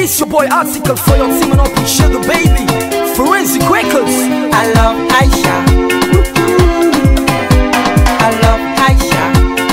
This your boy article for your team and up with Sugar Baby. Forensic Records. I love Aisha. I love Aisha.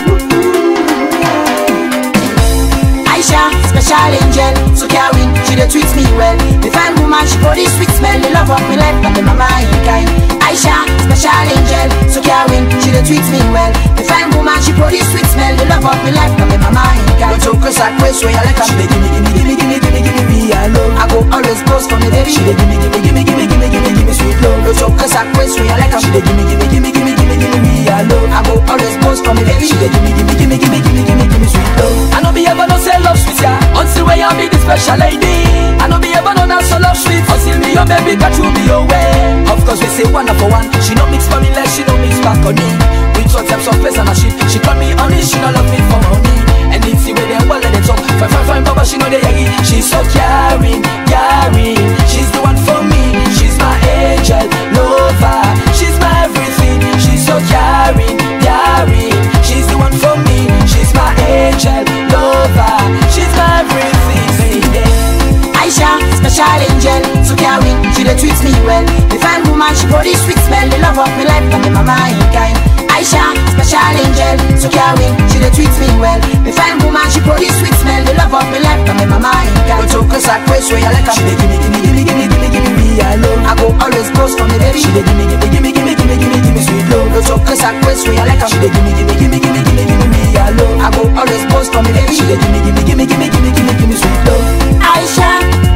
Aisha, special angel, so caring, she dey treat me well. The fine woman, she body sweet smell, the love of me life, but the mama ain't kind. Aisha, special angel, so caring, she dey treat me well. The fine woman, she body sweet smell, the love of me life, but the mama ain't kind. Don't talk like way, so you like her. She dey gimme, gimme, gimme, gimme, gimme, gimme, me alone. I go always post for me, baby. She dey gimme, gimme, gimme, gimme, gimme, gimme, gimme sweet love. Don't talk like way, so you like her. She dey gimme, gimme, gimme, gimme, gimme, gimme, me alone. I go always post for me, baby. She dey gimme, gimme, gimme, gimme, gimme, gimme, gimme sweet love. I know be ever no say love sweet ya Until when you be the special lady I know be ever no not so love sweet Until me your baby got you be your way Of course we say one for one She no mix for me like she no mix back on me With all types of place and a shit She call me honey, she no love me for money And it's the way they well let it talk Fine, fine, fine, baba, she know they yagi She's so caring, caring She's the one for me She's my angel, lover She's my everything She's so caring, caring She's the one for me She's my angel, lover She's my everything yeah. Aisha, special angel, so caring, she dey treat me well. The fine woman, she body sweet smell, the love of me life, but the mama ain't kind. Aisha, special angel, so caring, she dey treat me well. The fine woman, she body sweet smell, the love of me life, but the mama ain't kind. Don't talk like way, so you like her. She dey gimme, gimme, gimme, gimme, gimme, gimme me alone I go always post for me, baby. She dey gimme, gimme, gimme, gimme, gimme, gimme, gimme sweet love Don't talk like way, so you like her. She dey gimme, gimme, gimme, gimme, gimme, gimme me alone I go always post for me, baby. She dey gimme, gimme, gimme, gimme, gimme, gimme, gimme sweet love Aisha,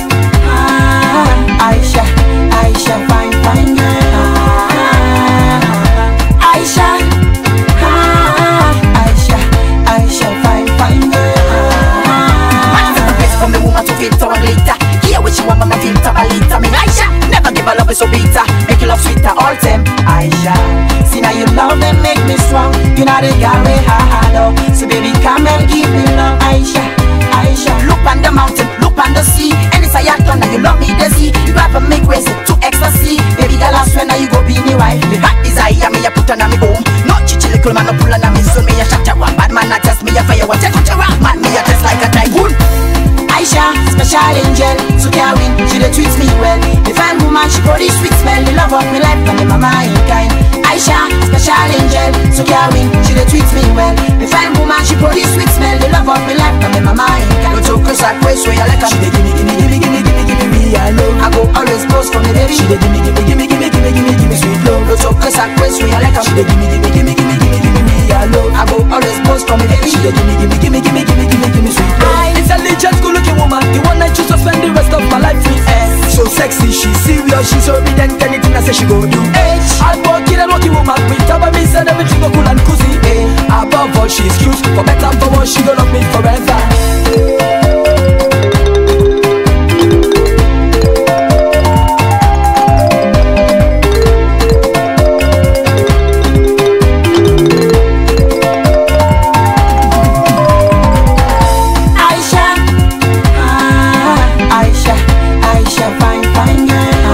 ah, Aisha, Aisha, fine, fine girl. Ah, Aisha, ah, Aisha, Aisha, fine, fine girl. Man, the best from the woman to filter and glitter. Hear what she want, but my filter a liter. Me Aisha, never give a love is so bitter. Make you love sweeter all time. Aisha, see now you love and make me strong. You know the girl we hard up. So baby, come and give me love, Aisha, Aisha. Look on the mountain, look on the sea. And it's a yacht and you love me the sea. You ever make ways to ecstasy. Baby girl, I swear now you go be me wife. Me hot desire, me a put on me home. No chichi little man, no pull on me soon. Me a shot ya one bad man, I test me a fire. What you a rock man, me a test like a typhoon. Aisha, special angel, so caring, she dey treat me well. The fine woman, she body sweet smell, the love of me life, but the mama ain't kind. Aisha, special angel, so caring, she dey treat me well. The fine woman, she body sweet smell, the love of me life, but the mama ain't kind. Don't talk like way, so you like her. She dey gimme, gimme, gimme, gimme, gimme, gimme me alone I go always post for me, baby. She dey gimme, gimme, gimme, gimme, gimme, gimme, gimme sweet love Don't talk like way, so you like her. She dey gimme, gimme, gimme, gimme, gimme, gimme me alone I go always post for me, baby. She dey gimme, gimme, gimme, gimme, gimme, gimme, gimme sweet love Intelligent, good-looking woman The one I choose to spend the rest of my life with eh. So sexy, she's serious, she's obedient Anything I say she go do eh. Hardworking and working woman With her by me said everything go cool and cozy eh. Above all, she's cute For better, for worse, she gon' love me forever Aisha, ah, Aisha, Aisha, fine, fine girl.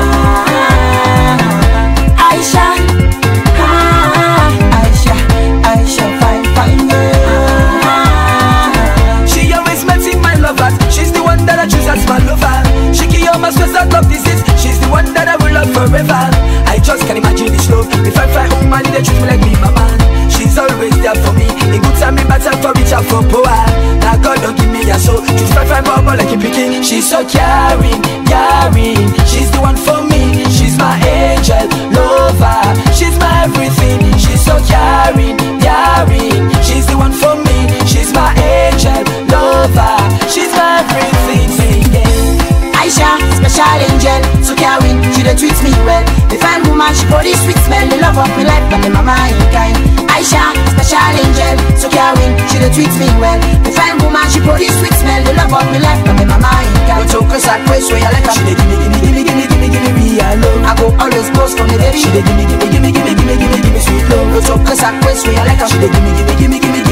Ah, Aisha, ah, Aisha, Aisha, fine, fine girl. She always melting my lovers. She's the one that I choose as my lover. She cure my stress out of disease. She's the one that I will love forever. I just can't imagine this love. If I fly woman, they treat me like me, my man. She's always there for me. In good time, in bad time, for rich and for poor. Now God don't give me a soul. Choose fly, fly, bubble like a picking. She's so caring, caring. She's the one for me. She's my angel, lover. She's my everything. She's so caring, caring. She's the one for me. She's my angel, lover. She's my everything. Yeah. Aisha, special angel, so caring, she dey treat me well. The fine woman, she body sweet smell, the love of me life, but the mama ain't kind. Aisha, special angel, so caring, she dey treat me well. The fine woman, she body sweet smell, the love of me life, but the mama ain't kind. Don't talk like way, so you like her. She dey gimme, gimme, gimme, gimme, gimme, gimme me alone. I go always post for me, baby. She dey gimme, gimme, gimme, gimme, gimme, gimme, gimme sweet love. Don't talk like way, so you like her. She dey gimme, gimme, gimme, gimme,